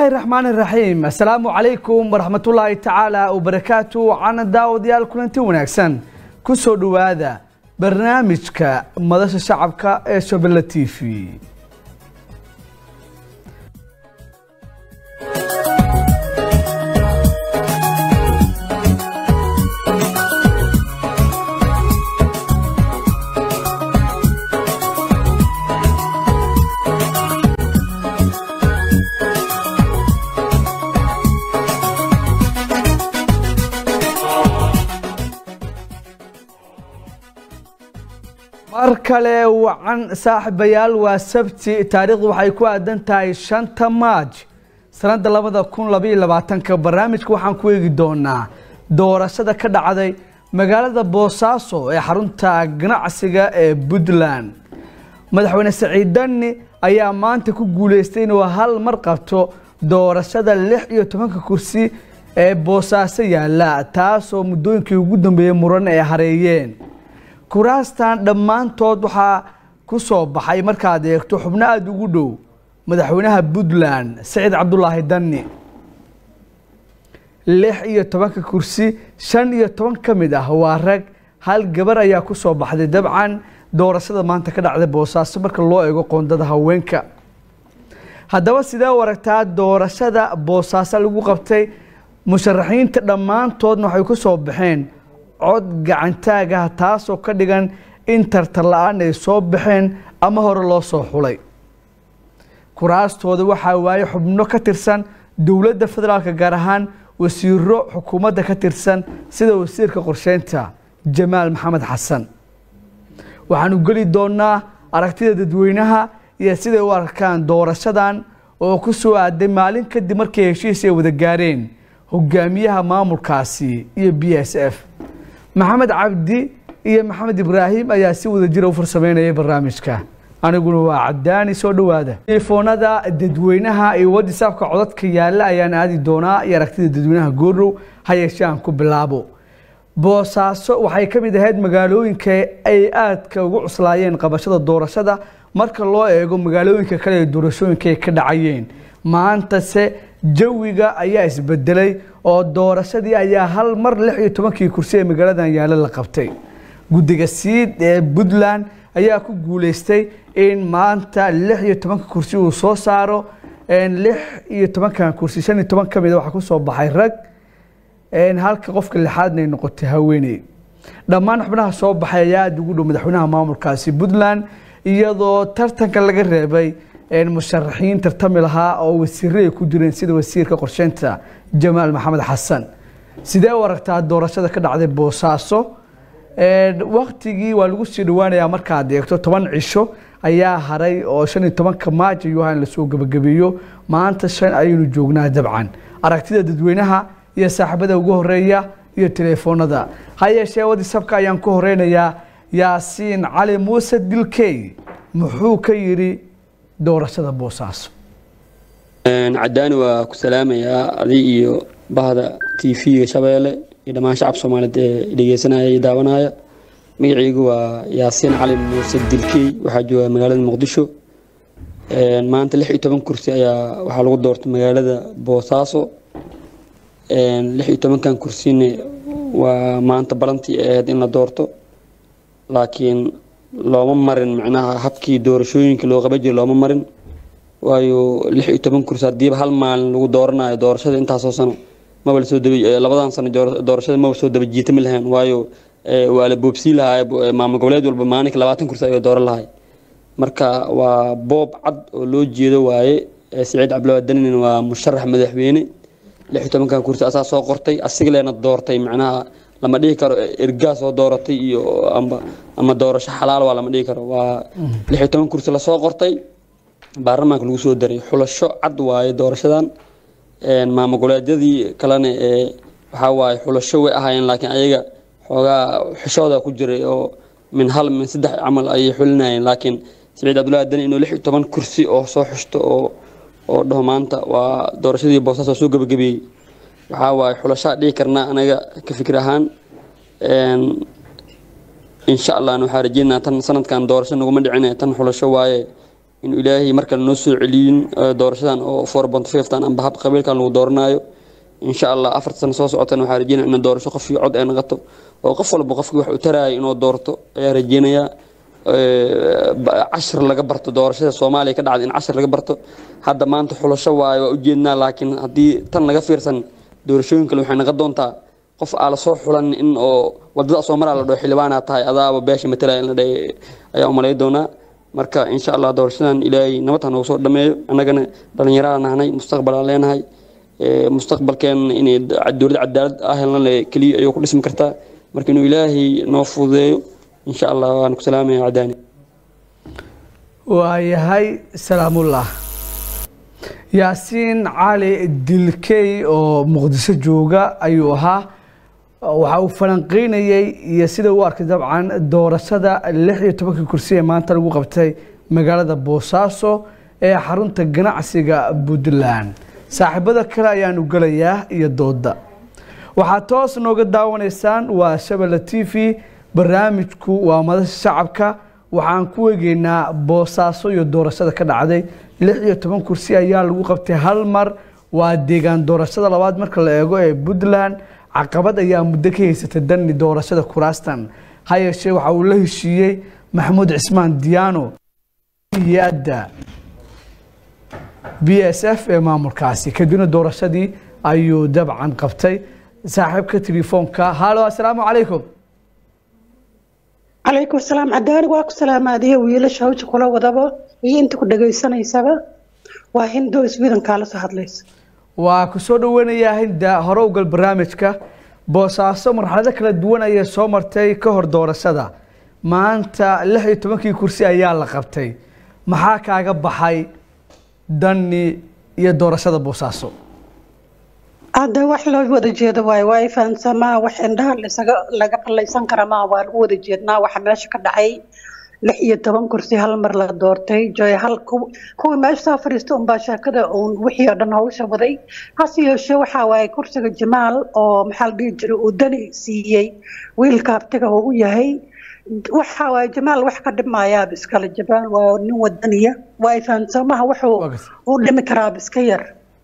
bismillaahi raxmaan iraxiim assalaamu calaykum waraxmatullaahi tacaala wabarakaatu cana daawadayaal kulanti wanaagsan ku soo dhowaada barnaamijka madasha shacabka ee shabelle t v mar kale wacan saaxiibayaal waa sabti taariikhdu waxay ku aadan tahay shanta maaj sanada labada kun labaiyo labaatanka barnaamijka waxaan ku eegi doonaa doorashada ka dhacday magaalada boosaaso ee xarunta ganacsiga ee puntland madaxweyne saciid dani ayaa maanta ku guuleystay inuu hal mar qabto doorashada lix iyo tobanka kursi ee boosaaso yaala taasoo muddooyinkii ugu dambeeyey muran ay hareeyeen kuraastan dhammaantood waxaa ku soo baxay markaad eegto xubno aada ugu dhow madaxweynaha puntland saciid cabdulaahi dani lix iyo tobanka kursi shan iyo toban ka mid ah waa rag hal gabar ayaa ku soo baxday dabcan doorashada maanta ka dhacday boosaaso marka loo eego qoondada haweenka haddaba sidee u aragtaa doorashada boosaaso lagu qabtay musharaxiinta dhammaantoodna waxay ku soo baxeen cod gacantaag ah taasoo ka dhigan in tartar la-aan ay soo baxeen ama hore loo soo xulay kuraastooda waxaa waaye xubno ka tirsan dowladda federaalk gaar ahaan wasiiro xukuumadda ka tirsan sida wasiirka qorsheynta jamaal maxamed xasan waxaanu geli doonaa aragtida dadweynaha iyo siday u arkaan doorashadan oo ku soo aaday maalin kadib markii heshiis ay wada gaareen hogaamiyaha maamulkaasi iyo b s f maxamed cabdi iyo maxamed ibraahim ayaa si wada jira u farsameynayay barnaamijka aniguna waa cadaani soo dhowaada telefoonada dadweynaha iyo whatsapka codadka yaalla ayaan aadi doonaa iyo aragtida dadweynaha goordhow ha yeeshee aan ku bilaabo boosaaso waxay ka mid ahayd magaalooyinka ay aadka ugu cuslaayeen qabashada doorashada marka loo eego magaalooyinka kale ee doorashooyinka ay ka dhacayeen maantase jawiga ayaa isbedelay oo doorashadii ayaa hal mar lix iyo tobankii kursi ee magaaladan yaalo la qabtay guddiga siid ee puntland ayaa ku guuleystay in maanta lix iyo tobanka kursi uu soo saaro lix iyo tobankan kursi shan iyo toban ka mida waxaa kusoo baxay rag halka qofka lixaadna ay noqotay haweeney dhammaan xubnaha soo baxay ayaa aada ugu dhow madaxweynaha maamulkaasi puntland iyadoo tartanka laga reebay musharaxiin tartami lahaa oo wasiire ay ku jireen sida wasiirka qorsheynta jamaal maxamed xasan sidee u aragtaa doorashada ka dhacday boosaaso waktigii waa lagu sii dhawaanayaa markaad eegto toban cisho ayaa haray oo shan iyo tobanka maaj ayuu ahaa in lasoo gebagabeeyo maanta shan ayaynu joognaa dabcan aragtida dadweynaha iyo saaxiibada ugu horeeya iyo teleefoonada ha yeeshee whatsapka ayaan ku horeynayaa yaasiin cali muuse dilkey muxuu ka yidhi doorashada boosaaso cadaani waa ku salaamayaa adi iyo bahda t v-ga shabeelle iyo dhammaan shacab soomaaliyeed ee dhegeysanaya iyo daawanaya magacaygu waa yaasiin cali muuse dilkey waxaa jooga magaalada muqdisho maanta lix iyo toban kursi ayaa waxaa lagu doortay magaalada boosaaso lix iyo tobankan kursina waa maanta balantii ahayd in la doorto laakiin looma marin macnaha habkii doorashooyinka loo qaban jiray looma marin waayo lix iyo toban kursi haddiiba hal maalin lagu dooranayo doorashada intaasoo sano maba lasoo daba labadan sano doorashada maba soo daba jiitami lahayn waayo waa la boobsiin lahaa maamul goboleed walba maalinka labaatan kursi ayuu dooran lahay marka waa boob cad oo loo jeedo waaye saciid cabdilaahi danin waa musharax madaxweyne lix iyo tobankan kursi asaa soo qortay asiga leena doortay macnaha lama dhihi karo ergaa soo dooratay iyo amba ama doorasho xalaal waa lama dhihi karo waa lix iyo toban kursi lasoo qortay baarlamaanka lagu soo daray xulasho cad waaye doorashadan maamul goboleedyadii kalena ee waxaa waaye xulasho way ahaayeen laakiin ayaga xoogaa xishooda ku jiray oo min hal min saddex camal ayay xulinayeen laakiin saciid cabdullaahi dani inuu lix iyo toban kursi oo soo xushto oo oo dhaho maanta waa doorashadii boosaas oo soo gebagabeeyey waxaa waaye xulashaa dhihi karnaa anaga ka fikir ahaan insha allah waxaa rajeynaa tan sanadkan doorasho naguma dhicin tan xulasho waaye inuu ilaahay markale noo soo celiyin doorashadan oo four point fiftan amba hab qabiilkan lagu dooranayo insha allah afarta sano soo socotana waxaa rajeynaya in doorasho qof iyo cod ay noqoto oo qof walba qofkii wax u taraayo inuu doorto ayaa rajeynayaa cashir laga barto doorashada soomaaliya ka dhacda in cashir laga barto hadda maanta xulasho waayo waa ujeednaa laakiin haddii tan laga fiirsan doorashooyin kale waxay noqon doontaa qof aa lasoo xulan in oo wadada soo maraa la dhaho xildhibaanaa tahay adaaba beesha matalaya in la dhahay ayaa umalay doonaa marka insha allah doorashadan ilaahay nabad ha noogu soo dhameeyo annagana dhallinyarada nahnay mustaqbal aan leenahay mustaqbalkeen inay dowlad cadaalad ah helna keliya ayuu ku dhismi kartaa marka inuu ilaahay noo fududeeyo insha allah waan ku salaamaya cadaani waayahay salaamullah yaasiin cali dilkey oo muqdiso jooga ayuu ahaa waxa uu falanqeynayey iyo sida u arkay dabcan doorashada lix iyo tobankii kursi ee maanta lagu qabtay magaalada boosaaso ee xarunta ganacsiga puntland saaxiibada kale ayaanu gelayaa iyo dooda waxaad toos nooga daawanaysaan waa shabelle t v barnaamijku waa madasha shacabka waxaan ku egeynaa boosaaso iyo doorashada ka dhacday lix iyo toban kursi ayaa lagu qabtay hal mar waa deegaan doorashada labaad marka la eego ee puntland caqabad ayaa muddo ka haysata dani doorashada kuraastan ha yeeshee waxa uu la heshiiyey maxamuud cismaan diyaano hay-adda b s f ee maamulkaasi kadibna doorashadii ayuu dabcan qabtay saaxiibka telefoonka halo assalaamu calaykum calaykum asalaam cadaani waa ku salaamaadiyo wiilasha hawja kula wadaba iyo inta ku dhagaysanaysaba waa hindoo iswiidankaa la soo hadlaysa waa ku soo dhaweynayaa hinda hore ugal barnaamijka boosaaso marxalado kala duwan ayay soo martay ka hor doorashada maanta lix iyo tobankii kursi ayaa la qabtay maxaa kaaga baxay dani iyo doorashada boosaaso hadda wax loo wada jeedo waayo waa fahansamaa wax indhaha lisaga laga qallaysan kara maa waa lagu wada jeednaa waxa meesha ka dhacay lix iyo toban kursi hal mar la doortay joy hal kuwii meesha soo fadhiista unbaa sheekada uun wixii oo dhan hawsha waday hase yeeshee waxaa waaye kursiga jamaal oo maxaa la dhihi jiray uu dani siiyey wiilka abtiga uu u yahay waxa waaye jamaal wax ka dhimayaaba iskale jamaal waa nin wadaniya waa fahansamaha wuxuu u dhimi karaaba iska yar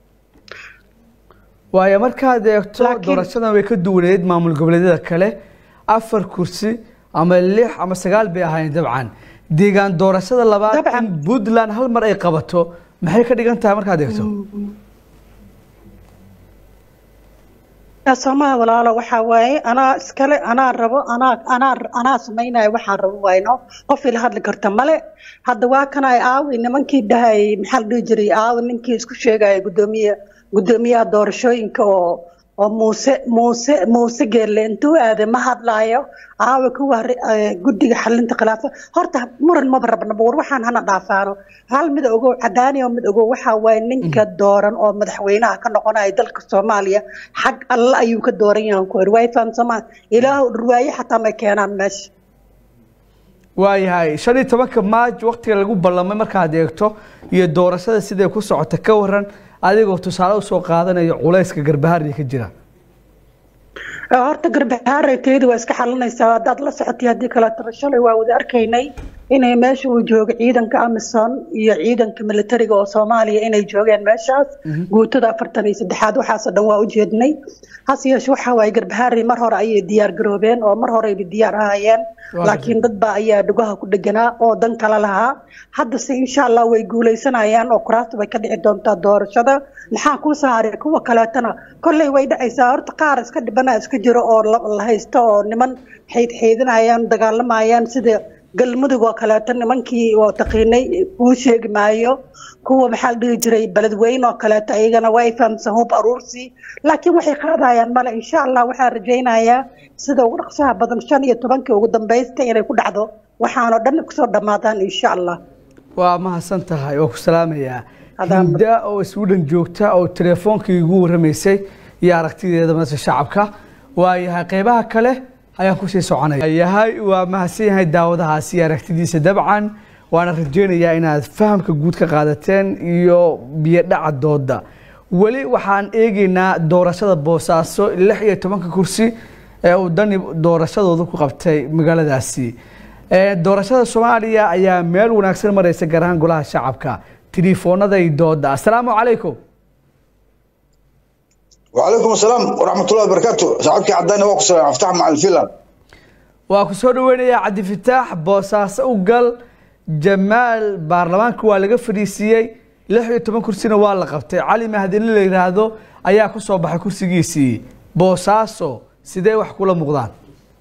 waayo markaad eegto doorashadan way ka duwaneed maamul goboleedyada kale afar kursi ama lix ama sagaal bay ahaayeen dabcan deegaan doorashada labaad in puntland hal mar ay qabato maxay ka dhigan tahay markaad eegto soomaha walaalo waxaa waaye anaa iskale anaa rabo anaa anaa anaa samaynayo waxaan rabo wayno qof ila hadli karta male hadda waa kana ay aawi nimankii dhahay maxaa la dhihi jiray aawi ninkii isku sheegaya guddoomiye guddoomiyaha doorashooyinka oo oo muuse muuse muuse geelle intuu aaday ma hadlaayo aawa kuwa guddiga xalinta khilaafa horta muran maba rabnaba war waxaan hana dhaafaano hal mid ogow cadaani oo mid ogow waxaa waaye ninka dooran oo madaxweynaha ka noqonaya dalka soomaaliya xag alle ayuu ka dooran yahan ku iri way fahamsamaan ilaah dhurwaaye xataa may keenaan meesha waayahay shan iyo tobanka maaj waktiga lagu ballamay markaad eegto iyo doorashada siday ku socota ka waran adigoo tusaale usoo qaadanayo culayska garbahaariya ka jira horta garbahaarayteeda waa iska xalinaysaa haddaad la socotay haddii kaleetaba shalay waa wada arkaynay inay meesha uu joogo ciidanka amison iyo ciidanka militariga oo soomaaliya inay joogeen meeshaas guutada afartan iyo saddexaad waxaasoo dhan waa u jeednay hase yeeshe waxaa waaye garbahaari mar hore ayay diyaar garoobeen oo mar horeyba diyaar ahayeen laakiin dad baa ayaa dhugaha ku dheganaa oo dan kale lahaa haddase insha allah way guuleysanayaan oo kuraasta bay ka dhici doontaa doorashada maxaa kuu saaray kuwa kaleetana kolley way dhacaysaa horta qaar iska dhibana iska jiro oo la haysto oo niman xeydxeydinayaan dagaalamayaan sida galmudug oo kaleeto nimankii oo taqiinay kuu sheegi maayo kuwa maxaa la dhihi jiray beledweyne oo kaleeto ayagana way fahamsan hub aruursi laakiin waxay qaadayaan male insha allah waxaan rajaynayaa sida ugu dhaqsaha badan shan iyo tobankii ugu dambaysta inay ku dhacdo waxaanoo dhan kusoo dhammaadaan insha allah waa mahadsan tahay waa ku salaamayaa hinda oo sweden joogta oo teleefoonkii igu warramaysay iyo aragtideeda madasha shacabka waayahay qeybaha kale ayaan kusii soconaya yahay waa mahadsan yahay daawadahaasi iyo aragtidiisa dabcan waana rajeynayaa inaad fahamka guud ka qaadateen iyo biyodhaca dooda weli waxaan eegeynaa doorashada boosaaso lix iyo tobanka kursi ee uu dani doorashadooda ku qabtay magaaladaasi doorashada soomaaliya ayaa meel wanaagsan mareysa gaar ahaan golaha shacabka telefoonada iyo dooda assalaamu calaykum وعليكم السلام ورحمة الله وبركاته صاحبك عداني واكو سلام افتح مع الفيلم waa ku soo dhaweynayaa cabdifataax boosaaso u gal jamaal baarlamaanka waa laga fadhiisiiyey lix iyo toban kursina waa la qabtay cali mahadini la yidhaahdo ayaa ku soo baxay kursigiisii boosaaso sidee wax kula muuqdaan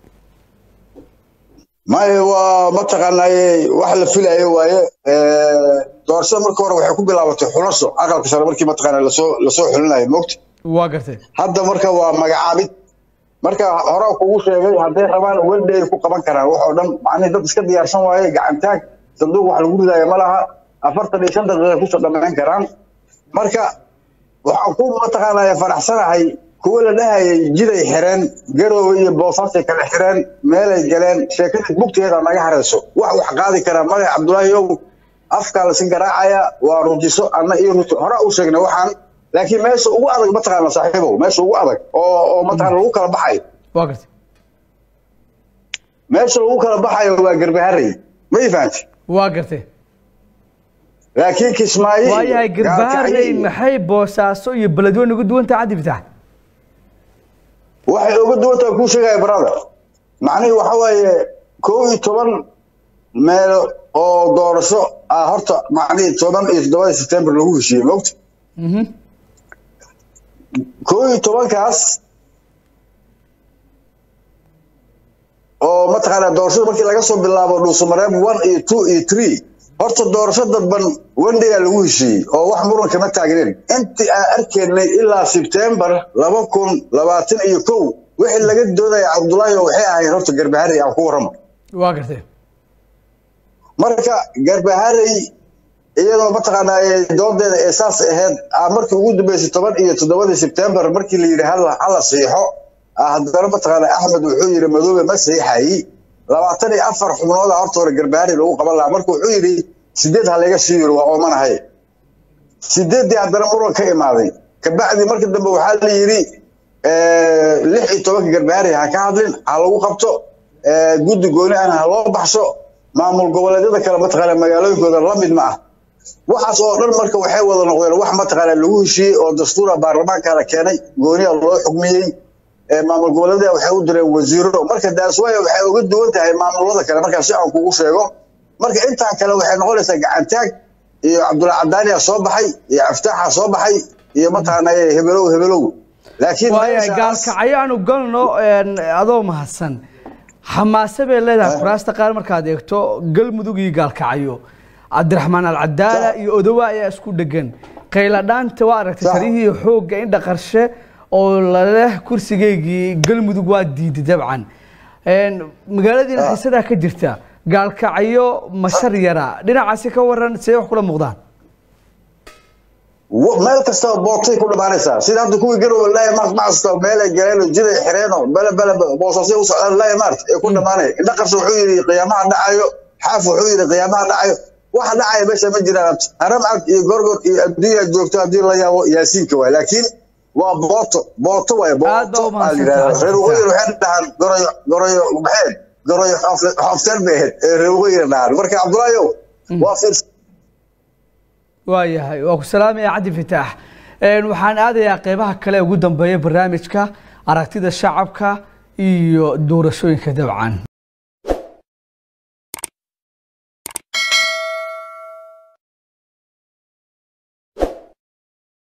maya waa mataqaanaaye wax la filayo waaye doorashada marka hore waxay ku bilaabatay xulasho aqalka sare markii mataqaana lasoo lasoo xulinayo moogta waa gartay hadda marka waa magacaabid marka horaa kugu sheegay hadday rabaan welde ay ku qaban karaan wax oo dhan macnihi dad iska diyaarsan waaye gacantaag sanduuq wax lagu ridaayo ma laha afartan iyo shan daqiiqa kusoo dhammayn karaan marka waxaan ku mataqaanaya faraxsanahay kuwa la dhahayay jiday xireen garoowe iyo boosaasay kala xireen meelay galeen sheekadii bugteeda naga harayso wax wax qaadi karaa magac cabdulaahi ow afkaa lasi garaacaya waa rujiso anna iyo ruto horaa u sheegnay waxaan laakiin meesha ugu adag mataqaana saaxiibow meesha ugu adag oo oo mataqaana lagu kala baxayo waa gartay meesha lagu kala baxayo waa garbaharey ma ii fahanti waa gartay laakiin kismaayo iyo waayahay Gaalkacyo garbaharey iyo- maxay boosaaso iyo beledweyne ugu duwan tahay cabdifataax waxay uga duwan tahay kuu sheegaya brother macnihii waxa waaye kow iyo toban meelo oo doorasho ah horta macnihii toban iyo toddobada september lagu heshiiyey moogta Mhm. kow iyo tobankaas oo mataqaanaa doorashada markii laga soo bilaabo dhuusamareeb one iyo two iyo three horta doorasho dadban one day aa lagu heshiiyey oo wax muran kama taagnin intii aan arkaynay ilaa sebtembar laba kun labaatan iyo kow wixii laga doodaya cabdulaahi oo waxay ahayd horta garbaharey aan ku warramo waa gartay marka garbaharey iyadoo mataqaanaa ee doodeeda ee saas ahayd ah markii ugu dambeysay toban iyo toddobadii sebtembar markii la yidhi hala hala siixo ah haddana mataqaanaa axmed wuxuu yidhi madoobe ma siixayi labaatan iyo afar xubnooda horta hore garbaharey lagu qaban lahaa marka wuxuu yidhi sideed ha laga sii yiri waa oomanahay sideeddii haddana muran ka imaaday kabacdi markii dambe waxaa la yidhi lix iyo tobanka garbaharey ha ka hadlin ha lagu qabto eh, guddi gooni ahna ha loo baxso maamul goboleedyada kale mataqaana magaalooyinkooda la mid ma ah waxaas oo dhan marka waxay wada noqdeen wax mataqaana lagu heshiiyey oo dastuura baarlamaanka la keenay gooniya loo xugmiyey ee maamul goboleedyada waxay u direen wasiiro marka daaswaya waxay uga duwan tahay maamulada kale markaa si aan kugu sheego marka intaan kale waxay noqonaysaa gacantaag iyo cabdulla cadaaniya soo baxay iyo aftaaxa soo baxay iyo mataqaana hebelow hebelow laakiin waayahay meeshaas- gaalkacyo aanu galno een, adoo mahadsan xamaase bay leedahay kuraasta qaar markaad eegto galmudug iyo gaalkacyo cabdiraxmaan alcadaala iyo odowa ayaa isku dhegan qayladhaanta waa aragtay Sax. taliyihii xoogga indha qarshe oo laleh kursigeygii galmudug waa diiday dabcan Een, magaaladiina Ah. xiisadaa ka jirta gaalkacyo mashar yara dhinacaasi ka waran see wax kula muuqdaan wa- meel kasta bootay ku dhamaanaysaa sida hadda kuwii garowe laaya maart macasta meel ay galeen oo jiday xireenoo bele bele boosasay u socdaan laaya maart ee ku dhamaanaya indha qarso wuxuu yidhi qiyaamaha dhacayo xaaf wuxuu yidhi qiyaamaha dhacayo waxa dhacaya meesha ma jiraan haram cad iyo gorgor iyo adduunya joogto haddii la yaabo yaasiinka waay laakiin waa booto booto waay Aad baa booto u mahadsan aa la yidhahdaa tahay. reer waqooyi waxay dhahaan goroyo goroyo maxay goroyo xoof- xoofteen bay ahayd ee reer waqooyi dhahaan marka cabdulaahi waa fiirsa waayahay waa ku salaamaya cabdi fataax Een, waxaan aadayaa qeybaha kale ugu dambeeya barnaamijka aragtida shacabka iyo doorashooyinka dabcan